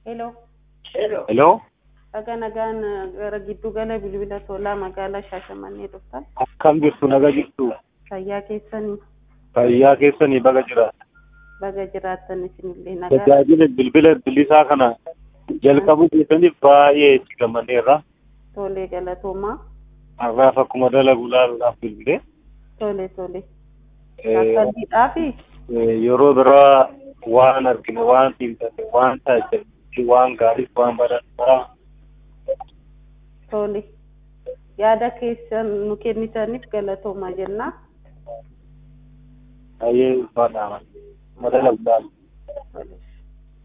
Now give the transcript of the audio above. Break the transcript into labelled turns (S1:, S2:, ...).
S1: Hello.
S2: Hello.
S1: Dhagaa nagaan gara giddu gala bilbila tolaa magaalaa Shaashamannee dhuftan.
S2: Akkam jirtu naga jirtu.
S1: Fayyaa keessanii
S2: Fayyaa keessanii baga jira.
S1: baga jiraattan isinillee nagaa.
S2: Tajaajila bilbila bilisaa kana jalqabuu keessaniif baay'ee itti gammadeerra.
S1: Tolee galatoomaa.
S2: Har'aaf akkuma dalagu laaluudhaaf bilbilee.
S1: Tole tole.
S2: Eh,
S1: Akkasiidhaa fi
S2: eh, Yeroo biraa waan argine waan xiinxalle waan tajaajilchi waan gaarii waan barannu
S1: tole. Yaada keessan nu kennitaniif galatoomaa jenna.
S2: baay'ee ulfaadha. Akkuma dalagu laalu.
S1: Tole.